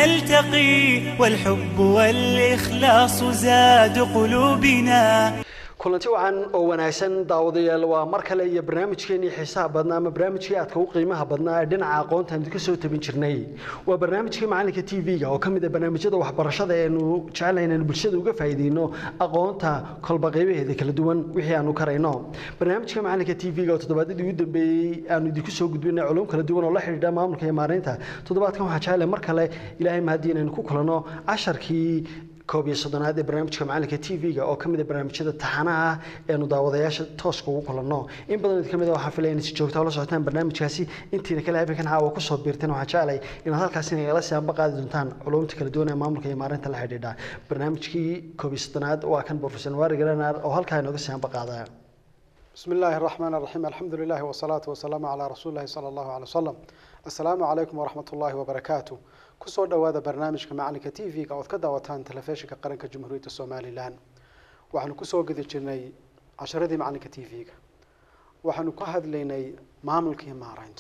نلتقي والحب والإخلاص زاد قلوبنا kulanti wacan oo wanaagsan daawadayaal waa mar kale iyo barnaamijkeenii xiisaha badnaa ama barnaamijkii aadka u qiimaha badnaa ee dhinaca aqoonta aan idinka soo tabin jirnay waa barnaamijkii macalinka t v-ga oo ka mid ah barnaamijyada waxbarashada eenu jecelnahay inaanu bulshada uga faa'iideyno aqoonta kolba qaybaheeda kala duwan wixii aanu karayno barnaamijka macalinka t v-ga oo toddobaadadii ugu dambeeyey aanu idinku soo gudbinay culum kala duwan oo la xidhiidha maamulka iyo maareynta toddobaadkan waxaa jecelahay mar kale ilaahay mahadii inaynu ku kulanno casharkii koob iyo soddonaad ee barnaamijka macalinka t v-ga oo ka mid a barnaamijyada taxanaha ah eenu daawadayaasha tooska ugu kulanno in badan idin ka mid a waxaan filaya inay si joogta ula socotaan barnaamijkaasi intiina kale habeenkan caawa kusoo biirteen waxaan jeclay inaad halkaasi nagala siyaanba qaadi doontaan culumta kala duwan ee maamulka iyo maareynta la xidhiidha barnaamijkii koob iyo soddonaad waa kan profesor waari garanar oo halkaa inooga siyaanba qaadaya بسم الله الرحمن الرحيم الحمد لله والصلاة والسلام على رسول الله صلى الله عليه وسلم السلام عليكم ورحمة الله وبركاته كسر دوادا برنامج كمعلك تي في قوت كدا وتان تلفيش كقرنك جمهورية الصومالي لان وحن كسر قد جني عشرة دي معلك تي في وحن كهد ليني معامل كي مارينت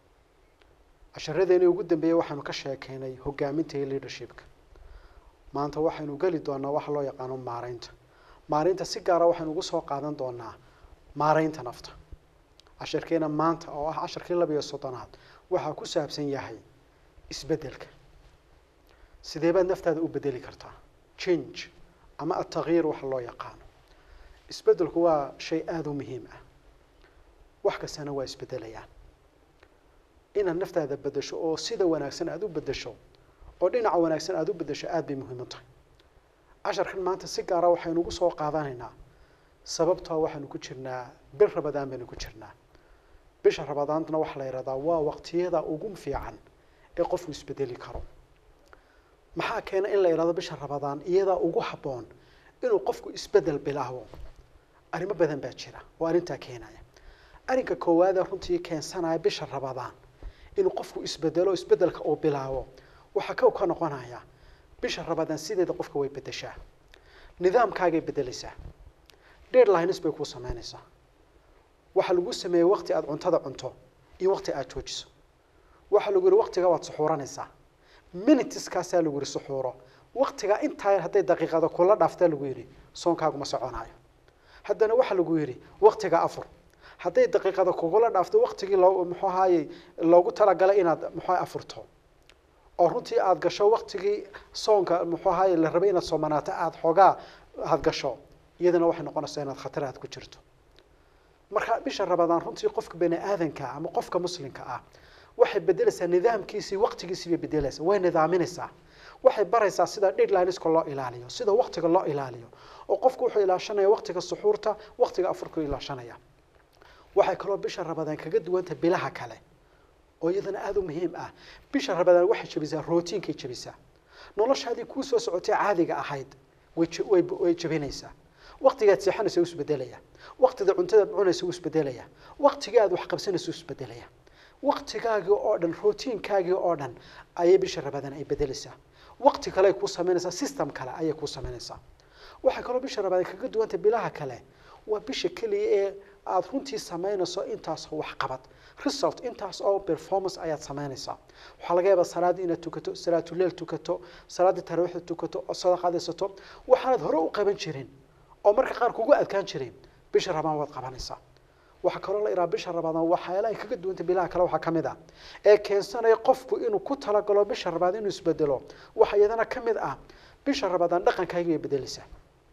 عشرة دي وجود بيه وحن كشيء كيني هو جامين تي ليدرشيبك ما أنت وحن قالي دونا وحلا يقانون مارينت مارينت سيجارة وحن وقصه قادن دونا maaraynta nafta casharkeena maanta oo ah casharkii laba iyo soddonaad waxaa ku saabsan yahay isbeddelka sidee baad naftaada u bedeli kartaa change ama atagyiir waxa loo yaqaano isbeddelku waa shay aada u muhiim ah wax kastana waa isbedelayaan inaad naftaada bedesho oo sida wanaagsan aada u bedesho oo dhinaca wanaagsan aada u bedesho aada bay muhiim u tahay casharkan maanta si gaara waxaynu ugu soo qaadanaynaa sababtoo waxaanu ku jirnaa bil rabadaan baynu ku jirnaa bisha rabadaantana waxaa la yidhahdaa waa waqtiyada ugu fiican ee qofku isbedeli karo maxaa keena in la yidhahdo bisha rabadaan iyadaa ugu habboon inuu qofku isbedel bilaabo arrimo badan baa jira oo arrintaa keenaya arrinka koowaada runtii keensanaya bisha rabadaan inuu qofku isbedelo isbedelka uu bilaabo waxaa kow ka noqonaya bisha rabadaan sideeda qofka way bedeshaa nidaamkaagay bedelaysaa deadlines bay kuu samaynaysaa waxaa lagu sameeyey waqti aada cuntada cunto iyo waqti aada joojiso waxaa lagu yihi waqtiga waad suxuuranaysaa minuteskaasaa lagu yihi suxuuro waqtigaa intaa yar hadday daqiiqada kula dhaaftaa lagu yidhi soonkaaguma soconaayo haddana waxaa lagu yidhi waqtiga afur hadday daqiiqada kugula dhaafto waqtigii loo muxuu ahaayey loogu talagalay inaad muxuu afurto oo runtii aada gasho waqtigii soonka muxuu ahaayey la rabay inaad soomanaato aada xoogaa aada gasho iyadana waxay noqonaysaa inaad khatar aad ku jirto marka bisha rabadaan runtii qofka bani aadanka ama qofka muslimka ah waxay bedelaysaa nidaamkiisii waqtigiisii bay bedelaysaa way nidaaminaysaa waxay baraysaa sida deadlineska loo ilaaliyo sida waqtiga loo ilaaliyo oo qofku wuxuu ilaashanaya waqtiga suxuurta waqtiga afurku ilaashanaya waxay kaloo bisha rabadaan kaga duwanta bilaha kale oo iyadana aada u muhiim ah bisha rabadaan waxay jabisaa rootiinkay jabisaa noloshaadii kuu soo socotay caadiga ahayd way way way jabinaysaa waqtigaad seexanaysa wuu isbedelaya waqtida cuntada cunaysa wuu isbedelaya waqtigaad wax qabsanaysa wuu isbedelaya waqtigaagii oo dhan rootiinkaagii oo dhan ayay bisha rabadaan ay bedelaysaa waqti kale ay kuu samaynaysaa system kale ayay kuu samaynaysaa waxay kaloo bisha rabadaan kaga duwanta bilaha kale waa bisha keliya ee aada runtii samaynayso intaas oo waxqabad result intaas oo performance ayaad samaynaysaa waxaa laga yaabaa salaadii inaad tukato salaatuleel tukato salaaddii taraawiixda tukato oo sadaqaadaysato waxaanad hore u qaban jirin oo marka qaar kugu adkaan jirin bisha rabaan waad qabanaysaa waxaa kaloo la iraa bisha rabadaan waxyaala ay kaga duwanta bilaha kale waxaa ka mid ah ee keensanaya qofku inuu ku talagalo bisha rabadaan inuu isbedelo waxaa iyadana ka mid ah bisha rabadaan dhaqankaagi bay bedelaysaa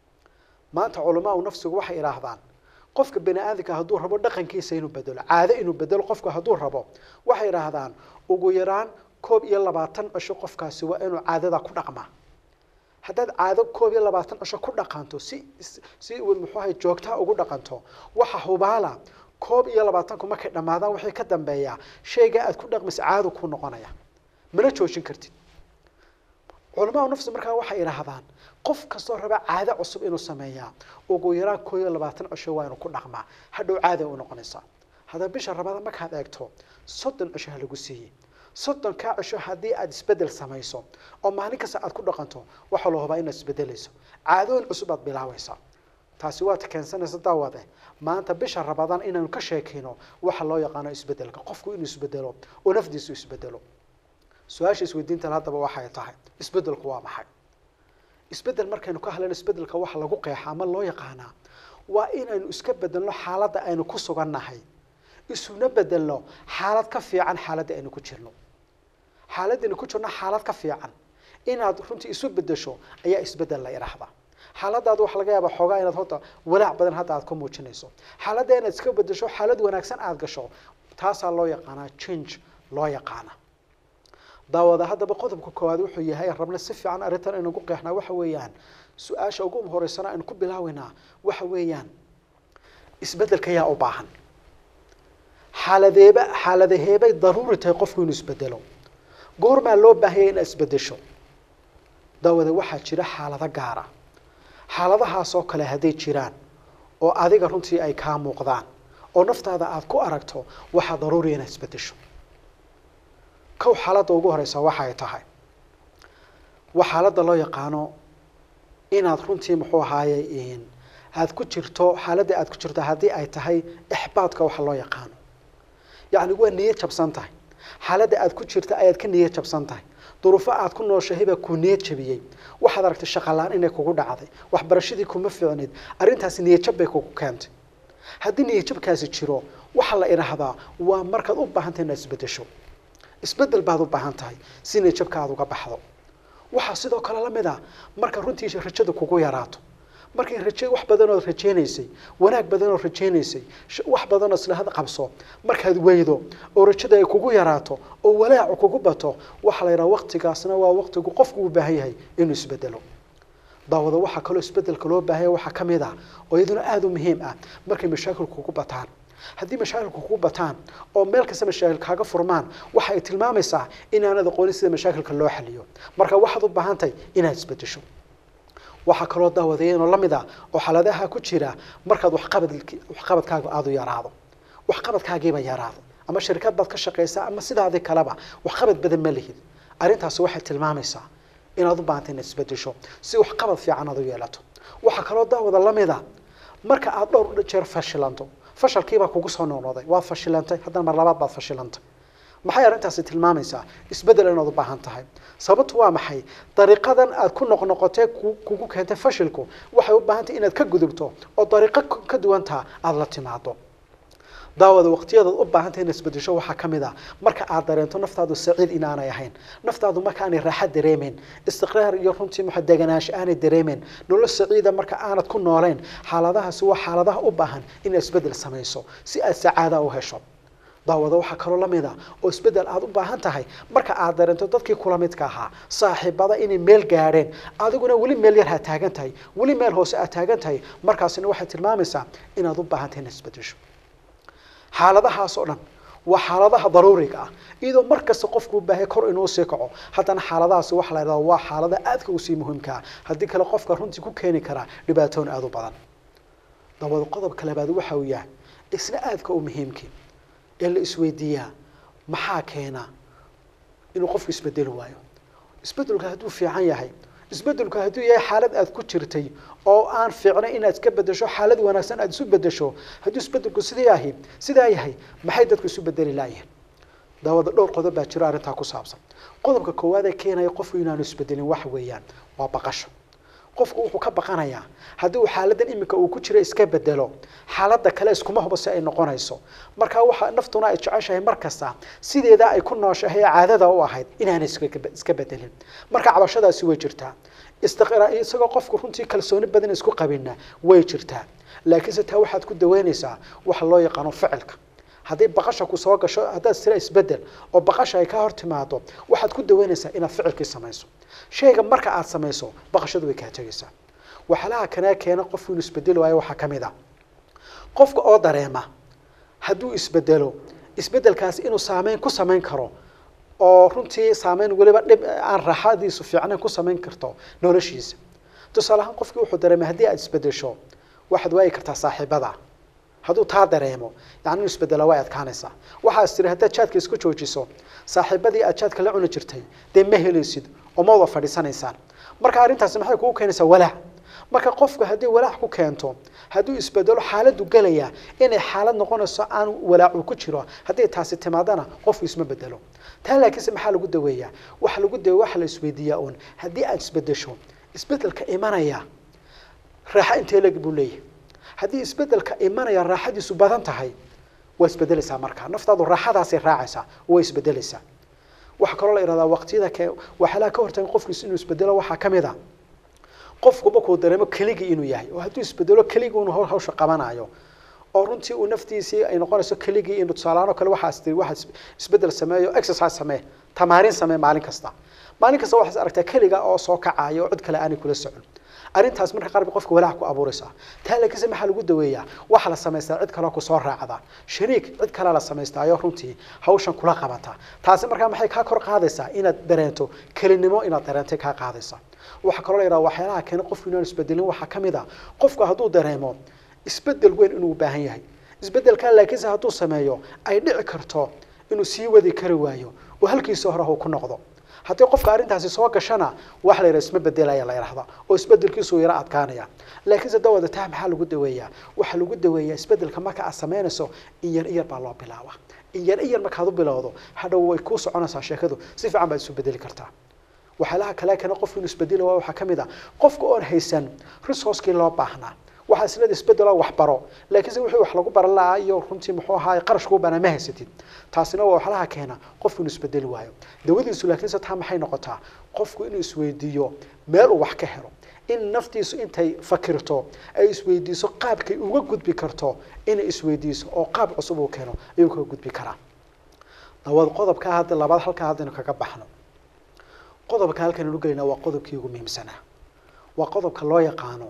maanta culamaa u nafsigu waxay idhaahdaan qofka bani aadamka hadduu rabo dhaqankiisa inuu bedelo caado inuu bedelo qofku hadduu rabo waxay idhaahdaan ugu yaraan koob iyo labaatan cisho qofkaasi waa inuu caadada ku dhaqmaa haddaad caado koob iyo labaatan cisho ku dhaqanto si si muxuu ahay joogtaa ugu dhaqanto waxa hubaala koob iyo labaatanku markay dhammaadaan waxay ka dambeeyaa shayga aad ku dhaqmaysa caado ku noqonaya mana joojin kartid culamaa nafsi markaa waxay idhaahdaan qof kastoo raba caado cusub inuu sameeyaa ugu yaraan koob iyo labaatan cisho waa inuu ku dhaqmaa hadhow caada u noqonaysaa haddaba bisha rabada markaad eegto soddon cisho ha lagu siiyey soddon kaa cisho haddii aada isbedel samayso oo maalin kasta aad ku dhaqanto waxaa loo hubaa inaad isbedelayso caadooyin cusub aad bilaabaysaa taasi waad keensanaysa daawade maanta bisha rabadaan inaanu ka sheekayno waxa loo yaqaano isbedelka qofku inuu isbedelo oo nafdiisu isbedelo su-aasha isweydiintan haddaba waxay tahay isbeddelku waa maxay isbeddel markaynu ka hadlayno isbeddelka waxa lagu qeexa ama loo yaqaanaa waa inaynu iska bedelno xaaladda aynu ku sugannahay isuna bedelno xaalad ka fiican xaaladda aynu ku jirno xaaladaynu ku jirno xaalad ka fiican inaad runtii isu bedesho ayaa isbedel la idhaahdaa xaaladaada waxaa laga yaabaa xoogaa inaad horta walaac badan hadda aad ka muujinayso xaaladda inaad iska bedesho xaalad wanaagsan aada gasho taasaa loo yaqaanaa change loo yaqaana daawada haddaba qodobka koowaad wuxuu yahay rabna si fiican arrintan aynu ku qeexnaa waxa weeyaan su-aasha ugu horeysana aynu ku bilaaweynaa waxa weeyaan isbedelka yaa u baahan xaaladeeba xaaladaheebay daruuri tahay qofku inuu isbedelo goormaa loo baahanya inaad isbedesho daawada waxaa jira xaalado gaara xaaladahaasoo kale hadday jiraan oo adiga runtii ay kaa muuqdaan oo naftaada aada ku aragto waxaa daruuriya inaad isbedesho kow xaaladda ugu horeysa waxay tahay waa xaaladda loo yaqaano inaad runtii muxuu ahaaye aada ku jirto xaaladda aada ku jirto haddii ay tahay ixbaadka waxa loo yaqaano yacni waa niyad jabsan tahay xaaladda aada ku jirta ayaad ka niyad jabsan tahay duruufo aada ku nooshahay baa kuu niyad jabiyey waxaad aragtay shaqalaan inay kugu dhacday waxbarashadii kuma fiicnid arrintaasi niyadjab bay kugu keentay haddii niyadjabkaasi jiro waxaa la idhaahdaa waa markaad u baahantay inaad isbedesho isbedel baad u baahan tahay si niyadjabka aada uga baxdo waxaa sidoo kale la mid a marka runtii rajada kugu yaraato markay raje wax badanood rajeynaysay wanaag badanood rajeynaysay wax badanoo islahad qabso markaad weydo oo rajada ay kugu yaraato oo walaacu kugu bato waxaa la yidhaha waqtigaasna waa waqtigu qofku u baahan yahay inuu isbedelo daawada waxaa kaloo isbedelka loo baahanya waxaa ka mid ah oo iyaduna aada u muhiim ah markay mashaakilku kugu bataan haddii mashaakilku kugu bataan oo meel kasta mashaakil kaaga furmaan waxa ay tilmaamaysaa inaanad aqoonin sida mashaakilka loo xaliyo marka waxaad u baahan tahay inaad isbedesho waxaa kaloo daawadayeenoo la mid ah oo xaaladaha ku jira markaad waxqabad waxqabadkaaga aada u yaraado waxqabadkaagiiba yaraado ama shirkad baad ka shaqaysaa ama sidaadii kaleba waxqabad badan ma lihid arrintaasi waxay tilmaamaysaa inaad u baahantay inaad isbedesho si waxqabad fiican aad u yeelato waxaa kaloo daawada la mid a marka aada dhowr jeer fashilanto fashalkiibaa kugu soo noqnoqday waad fashilantay haddana mar labaad baad fashilantay maxay arrintaasi tilmaamaysaa isbedel inaad u baahan tahay sababtu waa maxay dariiqadan aad ku noqnoqotee kugu keentay fashilku waxay u baahan tahay inaad ka gudubto oo dariiqo ka duwantaa aada la timaado daawada waqtiyadaad u baahantay inaad isbedesho waxaa ka mid ah marka aad dareento naftaadu saciid inaanay ahayn naftaadu marka aanay raaxa dareemeyn istiqraar iyo runtii muxa deganaansho aanay dareemeyn nolol saciida marka aanad ku nooleyn xaaladahaasi waa xaaladaha u baahan inaad isbedel samayso si aad sacaada u hesho daawada waxaa kaloo la mid a oo isbedel aada u baahan tahay marka aad dareento dadkii kula midka ahaa saaxiibada inay meel gaadheen adiguna weli meel yar ha taagan tahay weli meel hoose aad taagan tahay markaasina waxay tilmaamaysaa inaad u baahan tahay inaad isbedesho xaaladahaas oo dhan waa xaaladaha daruuriga ah iyadoo mar kasta qofku u baahay kor inuu sii kaco haddana xaaladahaasi waxa la yidhahda waa xaalada aadka usii muhiimkaa haddii kale qofka runtii ku keeni karaa dhibaatooyin aada u badan dabada qodobka labaad waxa uu yahay isna aadka u muhiimkii ee la isweydiiyaa maxaa keena inuu qofku isbedeli waayo isbedelku hadduu fiican yahay isbedelku hadduu yahay xaalad aad ku jirtay oo aan fiicnay inaad iska bedesho xaalad wanaagsan aad isu bedesho hadduu isbedelku sidaa yahay sidaa yahay maxay dadku isu bedeli laayihin daawada dhowr qodob baa jiro arrintaa ku saabsan qodobka koowaad ee keenaya qofku inaanu isbedelin waxa weeyaan waa baqasho qofku wuxuu ka baqanayaa haddii uu xaaladan iminka uu ku jiro iska bedelo xaaladda kale iskuma hubo si ay noqonayso marka waxa naftuna ay jeceshahay mar kasta sideedaa ay ku nooshahay ee caadada u ahayd inaanay iska bedelin marka cabashadaasi way jirtaa istiqra isagoo qofku runtii kalsooni badan isku qabina way jirtaa laakiinse taa waxaad ku daweynaysaa waxa loo yaqaano ficilka haddii baqasha ku soo gasho haddaad sira isbedel oo baqasha ay ka hor timaado waxaad ku daweynaysaa inaad ficilkii samayso shayga marka aad samayso baqashadu way kaa tegaysaa waxyaalaha kanaa keena qofku inuu isbedeli waayo waxaa ka mid a qofka oo dareema hadduu isbedelo isbedelkaasi inuu saameyn ku samayn karo oo runtii saameyn weliba dhib aan raaxadiisu fiicnayn ku samayn karto noloshiisa tusaale ahaan qofkii wuxuu dareemay haddii aad isbedesho waxaad waayi kartaa saaxiibada hadduu taa dareemo yani inu isbedela way adkaanaysaa waxaas tiri haddaad jaadka isku joojiso saaxiibadii aad jaadka la cuni jirtay dee ma helaysid oo ma wada fadhiisanaysaan marka arrintaasi maxay kugu keenaysaa walaac marka qofku haddii walaac ku keento hadduu isbedelo xaaladdu gelaya inay xaalad noqonayso aan walaacu ku jiro haddii taasi timaadana qofku isma bedelo taa laakiinse maxaa lagu daweeyaa waxa lagu daweeya waxa la isweydiiyaa uun haddii aad isbedesho isbedelka imanaya raaxo intee leg buu leeyahay haddii isbedelka imanaya raaxadiisu badan tahay waa isbedelaysaa markaa naftaadu raaxadaasay raacaysaa way isbedelaysaa waxaa kaloo la ihahdaa waqtiyada ke waxyaalaha ka hortagan qofkiisu inuu isbedelo waxaa ka mid a qofku markuu dareemo keligii inuu yahay oo hadduu isbedelo keligii inuu hawsha qabanayo oo runtii uu naftiisii ay noqonayso keligii inuu tusaalahaan oo kale waxaas tiri waxaad isbedel sameeyo exercise samee tamaarin samee maalin kasta maalin kasta waxaad aragtaa keliga oo soo kacaya oo cid kale aanay kula socon arrintaas marka qaar bay qofka walaac ku abuuraysaa taa laakiinse maxaa lagu daweeyaa waxaa la samaystaa cid kaleo kusoo raacda shariik cid kalea la samaystaayo runtii hawshan kula qabata taasi markaa maxay kaa kor qaadaysaa inaad dareento kelinimo inaad dareentay kaa qaadaysa waxaa kaloo la yidhaha waxyaalaha keena qofku inaan isbedelin waxaa ka mid a qofku hadduu dareemo isbedel weyn inuu u baahan yahay isbedelkaa laakiinse hadduu sameeyo ay dhici karto inuu sii wadi kari waayo oo halkiisa hore uu ku noqdo haddii qofka arrintaasi soo gashana waxa la yidhaha isma bedelaya la yidhahda oo isbedelkiisu yaro adkaanaya laakiinse dawada taa maxaa lagu daweeyaa waxaa lagu daweeyaa isbedelka marka aad samaynayso in yar in yar baa loo bilaaba in yar in yar markaad u bilowdo hadhow way kuu soconaysaa sheekadu si fiican baad isu bedeli kartaa waxyaalaha kale kana qofku inuu isbedeli waa waxaa ka mid a qofka oon haysan resourcekii loo baahnaa waxaa islada isbedelo waxbaro laakiinse wixii wax lagu baran lahaa iyo runtii muxuu ahaa qarashkuu banaa ma haysatid taasina waa waxyaalaha keena qofku inuu isbedeli waayo dawadiisu laakiinse taa maxay noqotaa qofku inuu isweydiiyo meel uu wax ka helo in naftiisu intay fakirto ay isweydiiso qaabkay uga gudbi karto inay isweydiiso oo qaab cusub uu keeno ayuu kaga gudbi karaa dawad qodobkaa hadda labaad halkaa haddaynu kaga baxno qodobka halkan anu gelayna waa qodobkii ugu muhiimsanaa waa qodobka loo yaqaano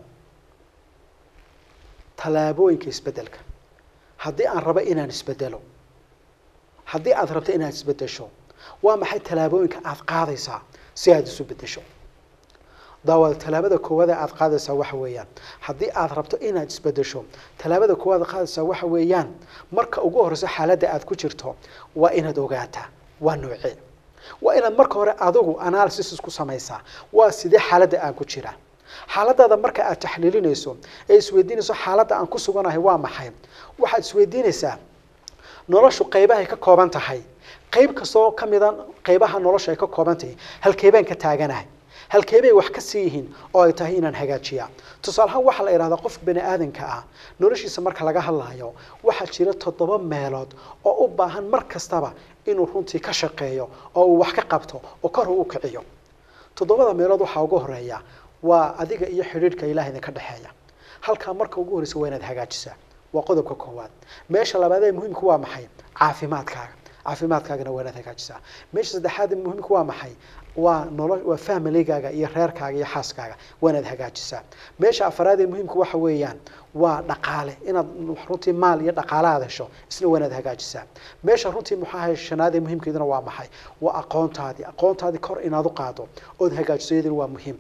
tallaabooyinka isbedelka haddii aan rabo inaan isbedelo haddii aad rabto inaad isbedesho waa maxay tallaabooyinka aad qaadaysaa si aad isu bedesho daawada tallaabada koowaad ee aad qaadaysaa waxa weeyaan haddii aad rabto inaad isbedesho tallaabada koowaad aad qaadaysaa waxa weeyaan marka ugu horeyso xaaladda aad ku jirto waa inaad ogaataa waa noocee waa inaad marka hore adigu analysis isku samaysaa waa sidee xaaladda aan ku jira xaaladaada marka aad taxliilinayso ee isweydiinayso xaaladda aan ku suganahay waa maxay waxaad isweydiinaysaa noloshu qaybahay ka kooban tahay qayb kastoo ka mida qaybaha nolosha ay ka kooban tahay halkeebaan ka taaganahay halkeebay wax ka sii yihiin oo ay tahay inaan hagaajiya tusaale ahaan waxaa la idhahdaa qofka bani aadanka ah noloshiisa marka laga hadlayo waxaa jira toddoba meelood oo u baahan mar kastaba inuu runtii ka shaqeeyo oo uu wax ka qabto oo kor uu kiciyo toddobada meelood waxaa ugu horeeya waa adiga iyo xidhiidhka ilaah idinka dhexeeya halkaa marka ugu horreysa waa inaad hagaajisaa waa qodobka koowaad meesha labaad ee muhiimka waa maxay caafimaadkaaga caafimaadkaagana waa inaad hagaajisaa meesha saddexaad ee muhiimka waa maxay waa nolo waa familigaaga iyo reerkaaga iyo xaaskaaga waa inaad hagaajisaa meesha afaraad ee muhiimka waxa weeyaan waa dhaqaale inaad runtii maal iyo dhaqaale aad hesho isna waa inaad hagaajisaa meesha runtii muxaahay shanaad ee muhiimkeeduna waa maxay waa aqoontaadii aqoontaadii kor inaad u qaado ood hagaajiso iyaduna waa muhiim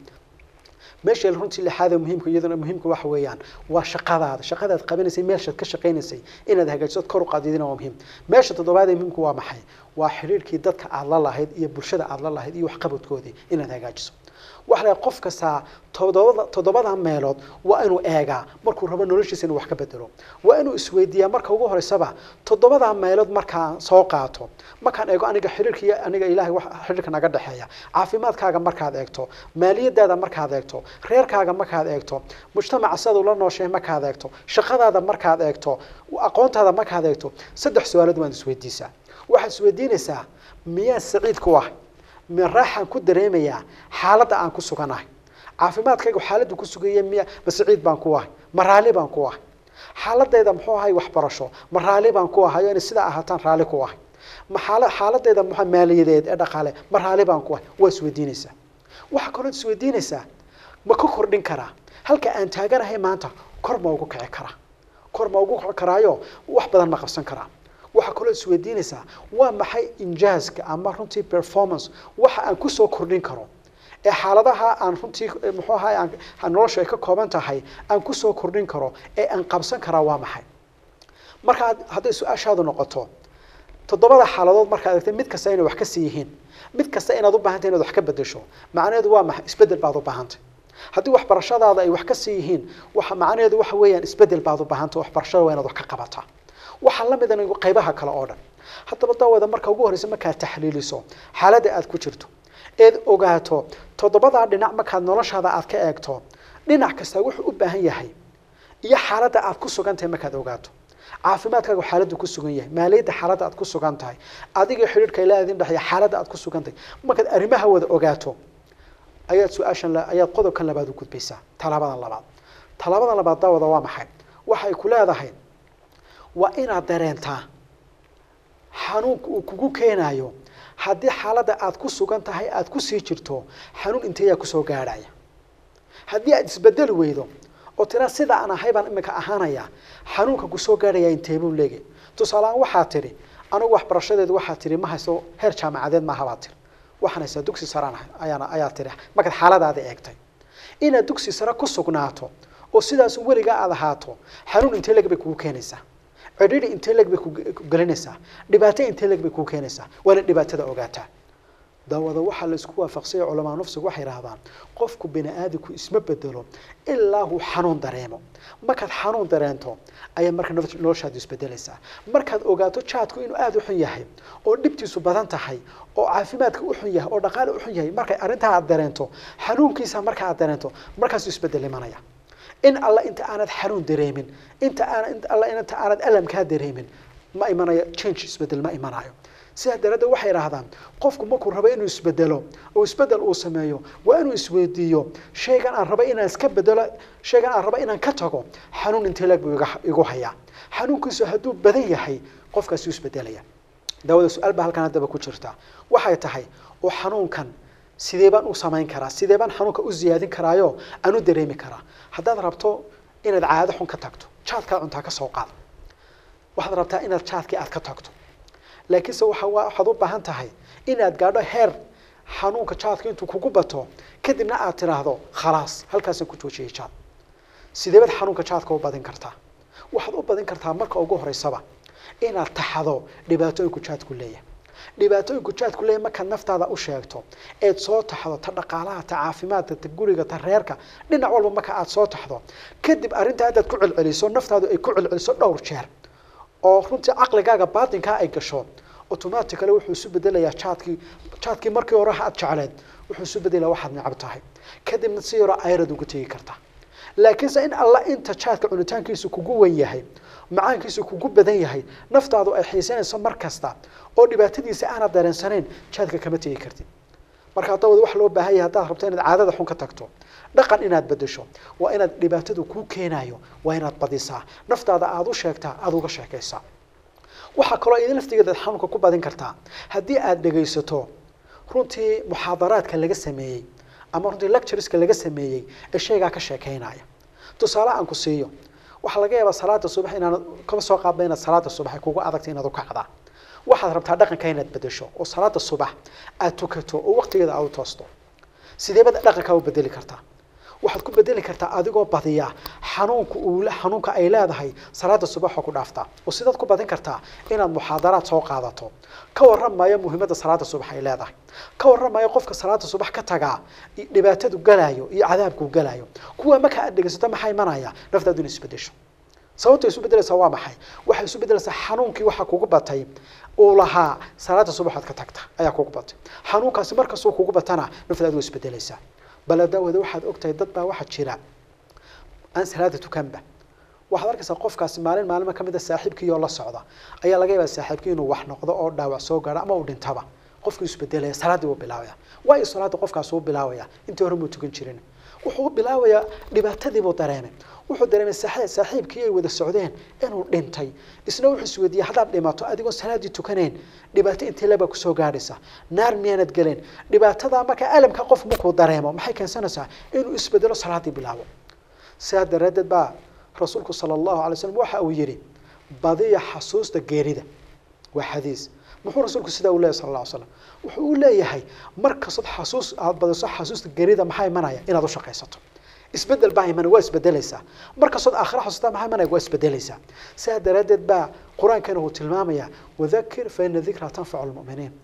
meesha runtii lixaad ee muhiimka iyaduna muhiimka waxa weeyaan waa shaqadaada shaqadaad qabanaysay meeshaad ka shaqaynaysay inaad hagaajiso kor u qaadidina waa muhiim meesha toddobaad ee muhiimka waa maxay waa xidhiirkii dadka aad la lahayd iyo bulshada aad la lahayd iyo waxqabadkoodii inaad hagaajiso waxa la qof kastaa toddobada toddobada meelood waa inuu eegaa markuu rabo noloshiisa inuu wax ka bedelo waa inuu isweydiiyaa marka ugu horeysaba toddobada meelood markaan soo qaato markaan eego aniga xiriirka iyo aniga ilaahay wax xiriirka naga dhexeeya caafimaadkaaga markaad eegto maaliyadaada markaad eegto reerkaaga markaad eegto mujtamaca sidaad ula nooshahay markaad eegto shaqadaada markaad eegto aqoontaada markaad eegto saddex su-aalood waad isweydiisaa waxaad isweydiinaysaa miyaa saciid ku ah ma raaxaan ku dareemayaa xaaladda aan ku suganahay caafimaadkayga xaaladdu ku sugaya miya ma saciid baan ku ahay ma raalli baan ku ahay xaaladayda muxuu ahay waxbarasho ma raalli baan ku ahay oo inay sidaa ahaataan raalli ku ahay ma xaala xaaladayda muxuu maaliyadeed ee dhaqaale ma raalli baan ku ahay waa isweydiinaysaa waxaa kaloo isweydiinaysaa ma ka kordhin karaa halka aan taaganahay maanta kor ma ugu kici karaa kor ma ugu kici karaayo wax badan ma qabsan karaa waxaa kaloo isweydiinaysaa waa maxay injaaska ama runtii performance waxa aan kusoo kordhin karo ee xaaladaha aan runtii muxuu ahay aan noloshu ay ka kooban tahay aan kusoo kordhin karo ee aan qabsan karaa waa maxay marka hadday su-aashaadu noqoto toddobada xaaladood markaad eegtay mid kasta inay wax ka sii yihiin mid kasta inaad u baahantay inaad wax ka bedesho macnaheedu waa maxay isbedel baad u baahantay haddii waxbarashadaada ay wax ka sii yihiin waxa macnaheedu waxa weeyaan isbedel baad u baahanta waxbarashada waa inaad wax ka qabataa waxaa la mid ah qaybaha kale oo dhan haddaba daawada marka ugu horreysa markaad taxliiliso xaaladda aad ku jirto eed ogaato toddobadaa dhinac markaad noloshaada aad ka eegto dhinac kasta wuxuu u baahan yahay iyo xaaladda aad ku sugan tahay markaad ogaato caafimaadkaagu xaaladdu ku sugan yahay maaliyadda xaaladda aad ku sugan tahay adiga xidhiidhka ilaa idin dhexeeya xaaladda aad ku sugan tahay markaad arrimaha wada ogaato ayaad su-aashan la- ayaad qodobkan labaad u gudbaysaa talaabadan labaad talaabadan labaad daawada waa maxay waxay ku leedahay waa inaad dareentaa xanuunka uu kugu keenayo haddii xaaladda aad ku sugan tahay aad kusii jirto xanuun inteeyaa kusoo gaadhaya haddii aad isbedeli weydo oo tira sida aan ahay baan imika ahaanaya xanuunka kusoo gaadhaya inteebuu leegay tusaaleaan waxaa tidhi anigu waxbarashadeedu waxaa tidhi ma haysto heer jaamacadeed maaha baa tiri waxaan haystaa dugsi saraan ahay ayaana ayaa tidhi markaad xaaladaada eegtay inaad dugsi sare ku sugnaato oo sidaas weligaa aad ahaato xanuun intee leg bay kugu keenaysaa cidhidhi intee leg bay ku ku gelinaysaa dhibaato intee leg bay kugu keenaysaa waana dhibaatada ogaataa daawada waxaa la isku waafaqsanya culamaa nafsigu waxay idhahdaan qofku bini aadamku isma bedelo ilaa uu xanuun dareemo markaad xanuun dareento ayaa marka nolosh- noloshaadu isbedelaysaa markaad ogaato jaadku inuu aada u xun yahay oo dhibtiisu badan tahay oo caafimaadka u xun yahay oo dhaqaale u xun yahay markay arrintaa aad dareento xanuunkiisa marka aad dareento markaasuu isbedel imanaya in alla inta aanad xanuun dareemin inta aan inta alla inta aanad alamkaa dareemin ma imanayo change isbedel ma imanayo sidaa daraaddeed waxay idhaahdaan qofku markuu rabo inuu isbedelo oo isbedel uu sameeyo waa inuu isweydiiyo shaygan aan rabo inaan iska bedelo shaygan aan rabo inaan ka tago xanuun intee leeg buu iga- igu hayaa xanuunkiisu hadduu badan yahay qofkaasi u isbedelaya daawada su-aal baa halkan haddaba ku jirta waxay tahay oo xanuunkan sidee baan u samayn karaa sidee baan xanuunka u ziyaadin karaayo aan u dareemi karaa haddaad rabto inaad caado xun ka tagto jaadkaad cuntaa ka soo qaad waxaad rabtaa inaad jaadkii aad ka tagto laakiinse waxa waa- waxaad u baahan tahay inaad gaadho heer xanuunka jaadka intuu kugu bato kadibna aad tiraahdo khalaas halkaasaan ku joojiyay jaad sidee baad xanuunka jaadka u badin kartaa waxaad u badin kartaa marka ugu horeysaba inaad taxado dhibaatooyinku jaadku leeyahay dhibaatooyinku jaadku leeyahay markaad naftaada u sheegto eed soo taxdo ta dhaqaalaha ta caafimaadka ta guriga ta reerka dhinac walba marka aad soo taxdo kadib arrintaa haddaad ku celceliso naftaadu ay ku celceliso dhowr jeer oo runtii caqligaaga baatinkaa ay gasho automatically wuxuu isu bedelayaa jaadkii jaadkii markii hore aad jecleed wuxuu isu bedelayaa waxaad necab tahay kadibna si yaroo ayrad uga tegi karta laakiinse in alla inta jaadka cunitaankiisu kugu wen yahay macaankiisu kugu badan yahay naftaadu ay xiisanayso mar kasta oo dhibaatadiisa aanad dareensanayn jaadka kama tegi kartid marka haddaba wax loo baahan yahay haddaad rabto inaad caadada xun ka tagto dhaqan inaad bedesho waa inaad dhibaatadu kuu keenayo waa inaad badisaa naftaada aada u sheegtaa aada uga sheekaysaa waxaa kaloo idin laftigeeda xanuunka ku badin kartaa haddii aad dhegaysato runtii muxaadaraadka laga sameeyey ama runtii lectureska laga sameeyey ee shaygaa ka sheekeynaya tusaale aan ku siiyo waxaa laga yaabaa salaada subax inaanad kama soo qaadba inaad salaada subax ay kugu adagta inaad u kacdaa waxaad rabtaa dhaqanka inaad bedesho oo salaada subax aad tukato oo waqtigeeda aad u toosto sidee baad dhaqankaa u bedeli kartaa waxaad ku bedeli kartaa adigoo badiya xanuunka uu le- xanuunka ay leedahay salaada subax oo ku dhaaftaa oo sidaad ku badin kartaa inaad muxaadaraad soo qaadato ka warramaya muhiimadda salaada subax ay leedahay ka warramaya qofka salaada subax ka tagaa i- dhibaatadu galayo iyo cadaabku galayo kuwa marka aad dhegaysato maxaa imanaya naftaadu inay isbedesho sababta isu bedelaysaa waa maxay waxay isu bedelaysaa xanuunkii waxaa kugu batay uu lahaa salaada subaxaad ka tagta ayaa kugu batay xanuunkaasi markastuu kugu batana naftaadu way isbedelaysaa bal daawada waxaad ogtahay dad baa waxaa jira aan salaada tukanba waxaad arkaysaa qofkaasi maalin maalima ka mid a saaxiibkii oo la socda ayaa laga yaabaa saaxiibkii inuu wax noqdo oo dhaawac soo gaaro ama uu dhintaba qofkii isbedelaya salaaddii wuu bilaabaya waayo salaada qofkaas uu bilaabaya intii hore muu tukan jirin wuxuu u bilaabayaa dhibaatadii buu dareemay wuxuu dareemay saaxi- saaxiibkii ay wada socdeen inuu dhintay isna wuxuu isweydiiyey haddaad dhimato adigoon salaaddii tukanayn dhibaato intee lebaa kusoo gaadhaysa naar miyaanad gelin dhibaatadaa marka alamka qof markuu dareemo maxay keensanaysaa inuu isbedelo salaaddii bilaabo sidaa daraaddeed baa rasuulku sala allahu alay slam waxa uu yidhi badiya xasuusta geerida waa xadiis muxuu rasuulku sidaa u leeyahy sal alla ly slam wuxuu u leeyahay mar kastood xasuus aad badiso xasuusta geerida maxaa imanaya inaad u shaqaysato isbedel baa imanaya waa isbedelaysaa mar kastood aakhira xasuustaa maxaa imanaya waa isbedelaysaa sidaa daraaddeed baa qur-aankana uu tilmaamaya wadakir fa ina dikra tanfacu lmu'miniin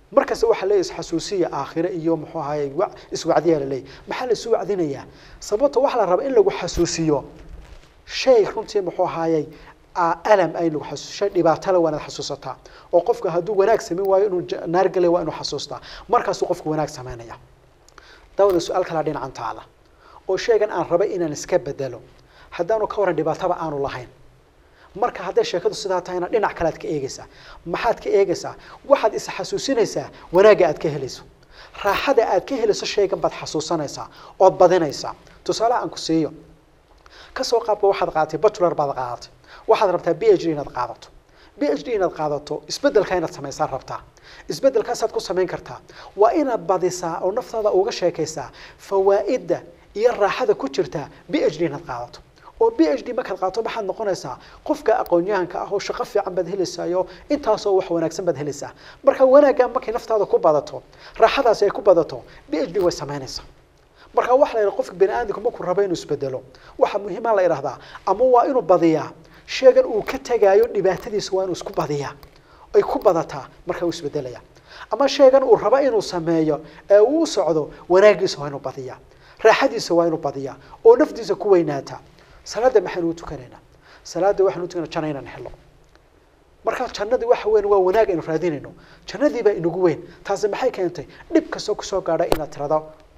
markasta waxaa leeyahy isxasuusiya aakhire iyo muxuu ahaye wa- iswacdiyaa la leeyahy maxaa la isu wacdinayaa sababta waxaa la rabaa in lagu xasuusiyo shay runtii muxuu ahaayey aa alam ay lagu xasuus shay dhibaato le waa inaad xasuusataa oo qofka hadduu wanaag samayn waayo inuu ja- naar galay waa inuu xasuustaa markaasuu qofku wanaag samaynaya dawada su-aal kalaa dhinacan taala oo shaygan aan rabay inaan iska bedelo haddaanu ka waran dhibaataba aanu lahayn marka hadday sheekadu sidaa tahayna dhinac kale aad ka eegeysaa maxaad ka eegeysaa waxaad is xasuusinaysaa wanaagga aad ka helayso raaxada aad ka helayso shaygan baad xasuusanaysaa ood badinaysaa tusaale aan ku siiyo kasoo qaabka waxaad qaadatay bachelor baad qaadatay waxaad rabtaa b h d inaad qaadato b h d inaad qaadato isbedelka inaad samaysaa rabtaa isbedelkaasaad ku samayn kartaa waa inaad badisaa oo naftaada uga sheekaysaa fawaa'idda iyo raaxada ku jirta b h d inaad qaadato oo b h d markaad qaadato maxaad noqonaysaa qofka aqoon-yahanka ah oo shaqo fiican baad helaysayo intaasoo wax wanaagsan baad helaysaa marka wanaagga markay naftaada ku badato raaxadaasi ay ku badato b h d way samaynaysaa marka waxa la yidhaha qofka bani aadamka markuu rabo inuu isbedelo waxa muhiima la idhahdaa ama waa inuu badiyaa sheegan uu ka tegaayo dhibaatadiisa waa inuu isku badiyaa ay ku badataa marka uu isbedelaya ama sheegan uu rabo inuu sameeyo ee uu u socdo wanaagiisa waa inuu badiyaa raaxadiisa waa inuu badiyaa oo naftiisa ku weynaata salaada maxaynu u tukanaynaa salaada waxaynu u tukanaa jana inaan helo marka jannadii waxa weyn waa wanaag aynu raadinayno jannadii baa inagu weyn taasi maxay keentay dhib kastoo kusoo gaadha inaad tirado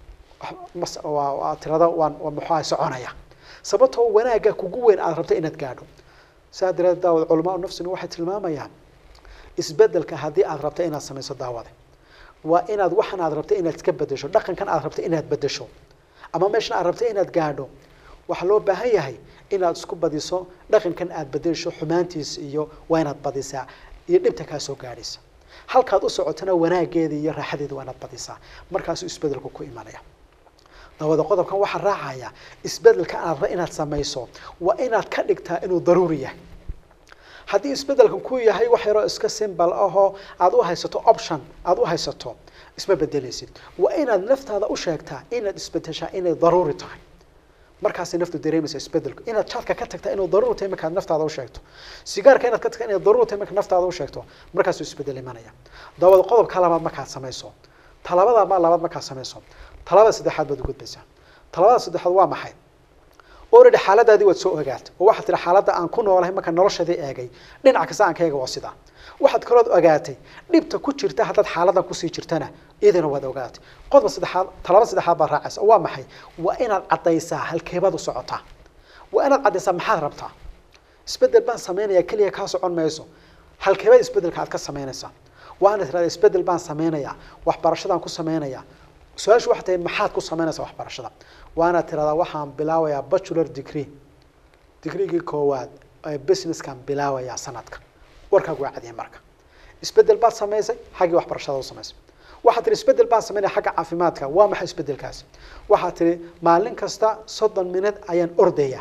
mas- waa waa tirada waan waa muxuaha soconaya sababtoo wanaagga kugu weyn aad rabto inaad gaadho saa dareed daawad culamaa nafsina waxay tilmaamayaan isbedelka haddii aad rabto inaad samayso daawade waa inaad waxan aad rabto inaad iska bedesho dhaqankan aad rabto inaad bedesho ama meeshan aad rabto inaad gaadho waxaa loo baahan yahay inaad isku badiso dhaqankan aad bedesho xumaantiisa iyo waa inaad badisaa iyo dhibta kaa soo gaadhaysa halkaad u socotona wanaageeda iyo raaxadeeda waa inaad badisaa markaasuu isbedelku ku imanaya dawada qodobkan waxaa raacaya isbedelka aad rabto inaad samayso waa inaad ka dhigtaa inuu daruuri yahay haddii isbedelkan ku yahay wax yaroo iska simbal ahoo aad u haysato option aad u haysato isma bedelaysid waa inaad naftaada u sheegtaa inaad isbedeshaa inay daruuri tahay markaasay naftu dareemaysa isbedelku inaad jaadka ka tagtaa inuu daruuri tahay markaad naftaada u sheegto sigaarka inaad ka tagtaa inay daruuri tahay markaad naftaada u sheegto markaasuu isbedel imanaya dawada qodobka labaad markaad samayso talabada ma labaad markaad samayso talabada saddexaad baad u gudbaysaa talabada saddexaad waa maxay already xaaladaadii waad soo ogaatay oo waxaad tihi xaaladda aan ku noolahay markaan noloshadii eegay dhinac kasta aan ka eega waa sidaa waxaad kalood ogaatay dhibta ku jirta haddaad xaaladan kusii jirtana iyadana waad ogaatay qodob saddexaad talaba saddexaad baad raacaysa oo waa maxay waa inaad caddaysaa halkeebaad u socotaa waa inaad caddaysaa maxaad rabtaa isbedel baan samaynayaa keliya kaa socon mayso halkeebaad isbedelka aad ka samaynaysaa waa inaad tirahdaa isbedel baan samaynayaa waxbarashadaan ku samaynayaa su-aashu waxay tahay maxaad ku samaynaysaa waxbarashada waa inaad tiradaa waxaan bilaabayaa bachelor degree degreegii koowaad ee businesskaan bilaabayaa sanadka warkaagu waa cadiyay marka isbedel baad samaysay xaggii waxbarashada u samaysay waxaad tihi isbedel baan samaynaya xagga caafimaadka waa maxay isbedelkaasi waxaad tihi maalin kasta soddon minute ayaan ordaya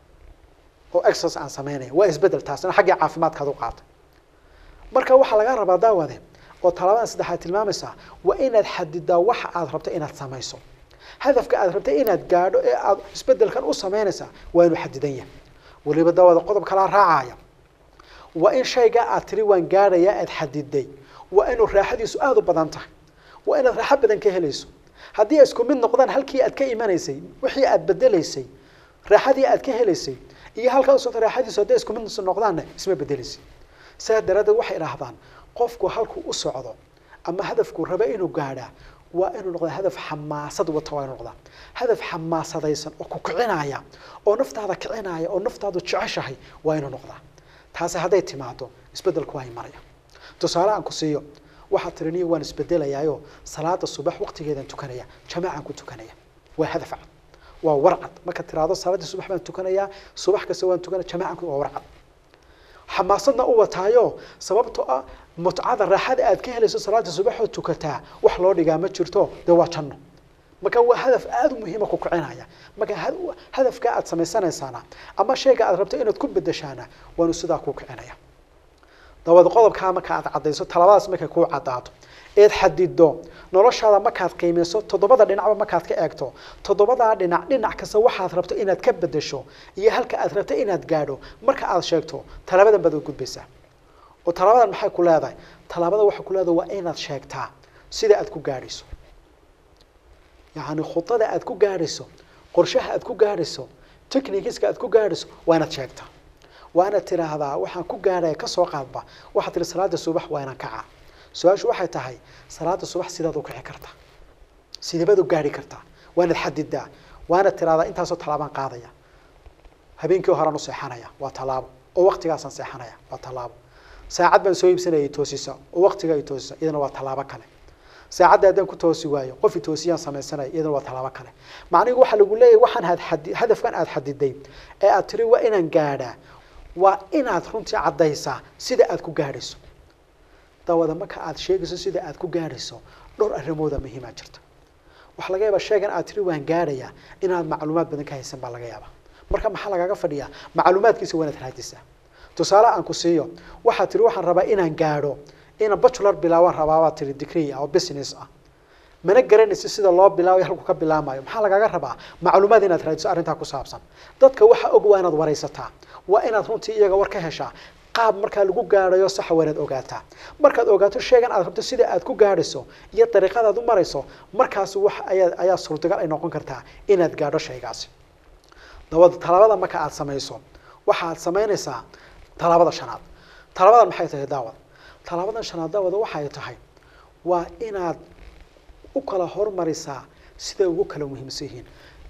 oo exercise aan samaynaya waa isbedel taasina xaggii caafimaadkaad u qaatay marka waxaa lagaa rabaa daawade oo talabadan saddexaad tilmaamaysaa waa inaad xadidaa waxa aad rabto inaad samayso hadafka aad rabtay inaad gaadho ee aad isbedelkan u samaynaysaa waa inuu xadidan yahay weliba daawada qodob kalaa raacaya waa in shaygaa aad tiri waan gaadhayaa aad xadiday waa inuu raaxadiisu aada u badan tahay waa inaad raaxo badan ka helayso haddii ay isku mid noqdaan halkii aad ka imanaysay wixii aad bedelaysay raaxadii aad ka helaysay iyo halkaa usocota raaxadiisu hadday isku mid noqdaanna isma bedelaysid sidaa daraaddeed waxay idhaahdaan qofku halkuu u socdo ama hadafkuu raba inuu gaadhaa waa inuu noqdaa hadaf xamaasad wata waa inuu noqdaa hadaf xamaasadaysan oo ku kicinaya oo naftaada kicinaya oo naftaadu jeceshahay waa inuu noqdaa taasi hadday timaado isbedelku waa imanaya tusaale aan ku siiyo waxaad tiri niyo waan isbedelayaayo salaada subax waqtigeedaan tukanaya jamaacaan ku tukanaya waa hadaf cad waa warcad markaad tiraahdo salaadii subax baan tukanayaa subax kasta waan tukanaya jamaacan waa warcad xamaasadna u wataayo sababtoo ah mutcada raaxada aad ka helayso salaada subaxoo tukataa wax loo dhigaa ma jirto dee waa janno marka waa hadaf aada u muhiima ku kicinaya marka ha- hadafka aad samaysanaysaana ama shayga aad rabto inaad ku bedeshaana waanu sidaa ku kicinaya dabada qodobkaa marka aad caddayso talabadaas markay kuu caddaato eed xadido noloshaada markaad qiimeyso toddobada dhinacba markaad ka eegto toddobadaa dhinac dhinac kasta waxaad rabto inaad ka bedesho iyo halka aad rabto inaad gaadho marka aad sheegto talabadan baad u gudbaysaa oo talabadan maxay ku leedahay talaabada waxay ku leedahay waa inaad sheegtaa sida aad ku gaadhayso yacni khudada aad ku gaadhayso qorshaha aad ku gaadhayso technikiska aad ku gaadhayso waa inaad sheegtaa waa inaad tidhaahdaa waxaan ku gaadhaya kasoo qaadba waxaad tihi salaada subax waa inaan kacaa su-aashu waxay tahay salaada subax sidaad u kici kartaa sideebaad u gaadhi kartaa waa inaad xadidaa waa inaad tidhahdaa intaasoo tallaabaan qaadaya habeenkii horaan u seexanaya waa tallaabo oo waqtigaasaan seexanaya waa tallaabo saacad baan soo iibsanaya i toosisa oo waqtiga i toosisa iyadana waa tallaabo kale saacadda haddaan ku toosi waayo qof i toosiyaan samaysanaya iyadana waa tallaabo kale macnigu waxaa lagu leeyahay waxaan had xadi hadafkan aad xadiday ee aad tiri waa inaan gaadhaa waa inaad runtii caddaysaa sida aad ku gaadhayso dawada marka aad sheegayso sida aad ku gaadhayso dhowr arrimooda muhiimaa jirta waxaa laga yaabaa sheegan aad tiri waan gaadhayaa inaad macluumaad badan ka haysan baa laga yaabaa marka maxaa lagaaga fadhiyaa macluumaadkiisa waa inaad raadisaa tusaale aan ku siiyo waxaad tiri waxaan rabaa inaan gaadho inaan bachelor bilaabaan rabaa baad tiri degree ah oo business ah mana garanaysa sida loo bilaabayo halku ka bilaamayo maxaa lagaaga rabaa macluumaad inaad raadiso arrintaa ku saabsan dadka waxa og waa inaad waraysataa waa inaad runtii iyaga war ka heshaa qaab markaa lagu gaadhayo saxa waa inaad ogaataa markaad ogaato sheegan aad rabto sida aad ku gaadhayso iyo dariiqadaad u marayso markaas wax ayaa ayaa suurtagal ay noqon kartaa inaad gaadho shaygaasi dabada talaabada marka aad samayso waxaad samaynaysaa talaabada shanaad talaabadan maxay tahay daawad talaabadan shanaad daawada waxay tahay waa inaad u kala hormarisaa siday ugu kala muhiimsan yihiin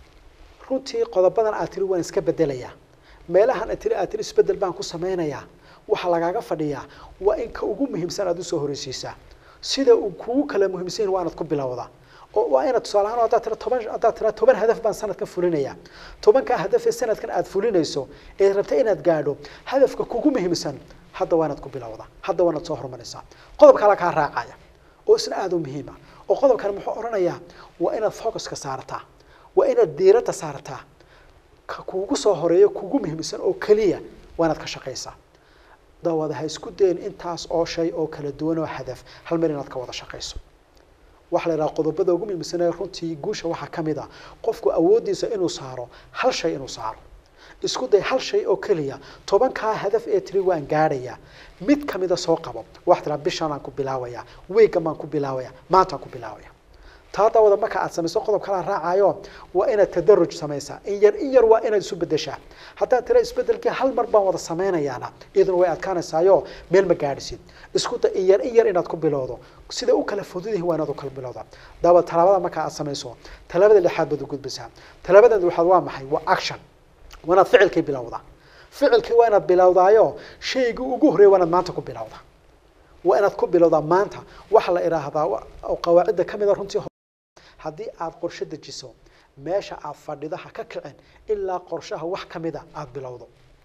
runtii qodobadan aad tiri waan iska bedelayaa meelahan aad tiri aad tiri isbedel baan ku sameynayaa waxaa lagaaga fadhiyaa waa in ka ugu muhiimsan aad usoo horeysiisaa sida uu kugu kala muhiimsan yihin waa inaad ku bilowdaa oo waa inaad tusaale ahaan haddaad tira toban haddaad tira toban hadaf baan sanadkan fulinaya tobankaa hadaf ee sanadkan aad fulinayso ee rabta inaad gaadho hadafka kugu muhiimsan hadda waa inaad ku bilowdaa hadda waa inaad soo horumaraysaa qodob kale kaa raacaya oo isna aada u muhiima oo qodobkan muxuu odhanayaa waa inaad focuska saarataa waa inaad diiradda saartaa ka kuugu soo horeeyo kugu muhiimsan oo keliya waa inaad ka shaqaysaa dawada ha isku dayin intaas oo shay oo kala duwan oo hadaf hal mar inaad ka wada shaqayso waxaa la yidhaha qodobada ugu muhiimsan ee runtii guusha waxaa ka mid ah qofku awooddiisa inuu saaro hal shay inuu saaro isku day hal shay oo keliya tobankaa hadaf ee tiri waan gaadhayaa mid kamida soo qabo waxaa tiraa bishaan aan ku bilaabaya weegan baan ku bilaabaya maantaan ku bilaabaya taa daawada marka aad samayso qodob kala raacayo waa inaad tadaruj samaysaa in yar in yar waa inaad isu bedeshaa haddaad tira isbedelkii hal mar baan wada samaynayaana iyaduna way adkaanaysaayo meel ma gaadhisid isku da in yar in yar inaad ku bilowdo sida u kala fudud yihin waa inaad u kala bilowda daawad talaabada marka aad samayso talaabada lixaad baad u gudbisaa talaabada lixaad waa maxay waa action waa inaad ficilkii bilowdaa ficilkii waa inaad bilowdaayo shaygii ugu horreeya waa inaad maanta ku bilowdaa waa inaad ku bilowdaa maanta waxaa la idhaahdaa oo qawaacidda ka mid a runtii haddii aad qorshe dejiso meesha aad fadhidaha ka kicin ilaa qorshaha wax kamida aada bilowdo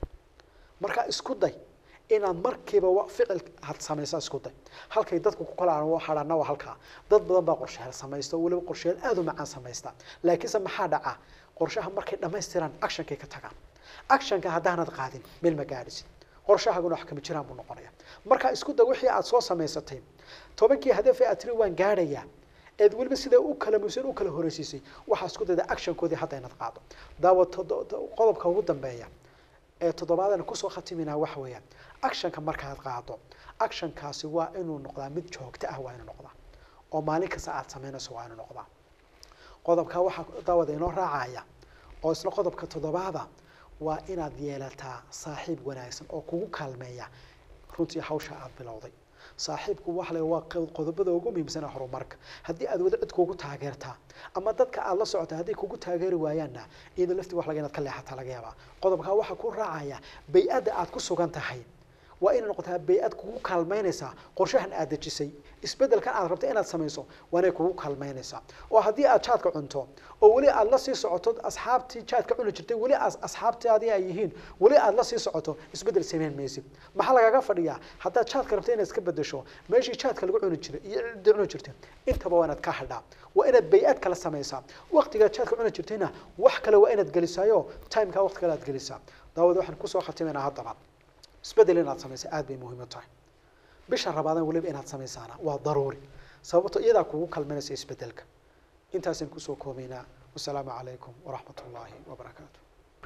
markaa isku day inaad markiiba ficil had samaysa isku day halkay dadku ku kala hadhaana waa halkaa dad badan baa qorshaheel samaysta oo weliba qorshaheel aada u macaan samaysta laakiinse maxaa dhaca qorshaha markay dhammaystiraan actionkay ka tagaan actionka haddaanad qaadin meel ma gaadhisid qorshahaguna wax kama jiraan buu noqonaya marka isku day wixii aad soo samaysatay tobankii hadafee aad tiri waan gaadhayaa eed weliba sidaa u kala musan u kala horeysiisay waxaa isku dayda actionkoodii hadda inaad qaado daawa qodobka ugu dambeeya ee toddobaadan kusoo khatiminaa waxa weeyaan actionka markaad qaado actionkaasi waa inuu noqdaa mid joogto ah waa inuu noqdaa oo maalin kasta aad samaynayso waa inuu noqdaa qodobka waxaa daawada inoo raacaya oo isna qodobka toddobaada waa inaad yeelataa saaxiib wanaagsan oo kugu kaalmeeya runtii hawsha aada bilowday saaxiibku waxa la waa qodobada ugu muhiimsan ee horumarka haddii aad wada cid kugu taageertaa ama dadka aad la socota hadday kugu taageeri waayaanna iyadoo laftii wax laga inaad ka leexataa laga yaabaa qodobkaa waxaa ku raacaya bay-adda aad ku sugan tahay waa inay noqotaa bay-ad kugu kaalmaynaysaa qorshahan aad dejisay isbedelkan aad rabta inaad samayso waa inay kugu kaalmaynaysaa oo haddii aad jaadka cunto oo weli aad la sii socoto asxaabtii jaadka cuni jirtay weli asxaabtaadii ay yihiin weli aad la sii socoto isbedel samayn maysid maxaa lagaga fadhiyaa haddaad jaadka rabta inaad iska bedesho meeshii jaadka lagu cuni jiray iyo ciddii cuni jirtay intaba waa inaad ka hadhaa waa inaad bay-ad kala samaysaa waqtigaad jaadka cuni jirtayna wax kale waa inaad gelisaayo timekaa waqti kale aad gelisaa daawada waxaan kusoo khatimaynaa haddaba isbedel inaad samaysa aada bay muhiim u tahay bisha rabaadan weliba inaad samaysaana waa daruuri sababto iyadaa kugu kalmanaysa isbedelka intaasaan kusoo koobaynaa wasalaamu calaykum waraxmat ullaahi wabarakaatu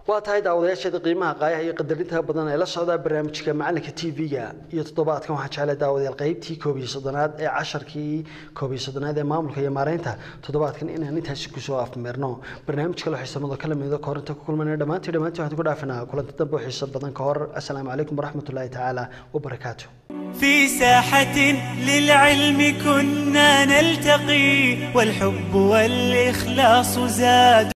waa tahay daawadayaasheeda qiimaha qaayaha iyo qadarinta badan ee la socdaa barnaamijka macalinka t v-ga iyo toddobaadkan waxaan jeclay daawadayaal qaybtii koob iyo soddonaad ee casharkii koob iyo soddonaad ee maamulka iyo maareynta toddobaadkan inaan intaasi kusoo afmeerno barnaamij kale xiisamada kala mido ka hor inta ku kulmanay dhammaantii dhammaantii waxaan ku dhaafinaa kulanti dambe oo xiiso badan ka hor assalaamu calaykum waraxmat ullaahi tacaala wabarakaatu في ساحة للعلم كنا نلتقي والحب والإخلاص زاد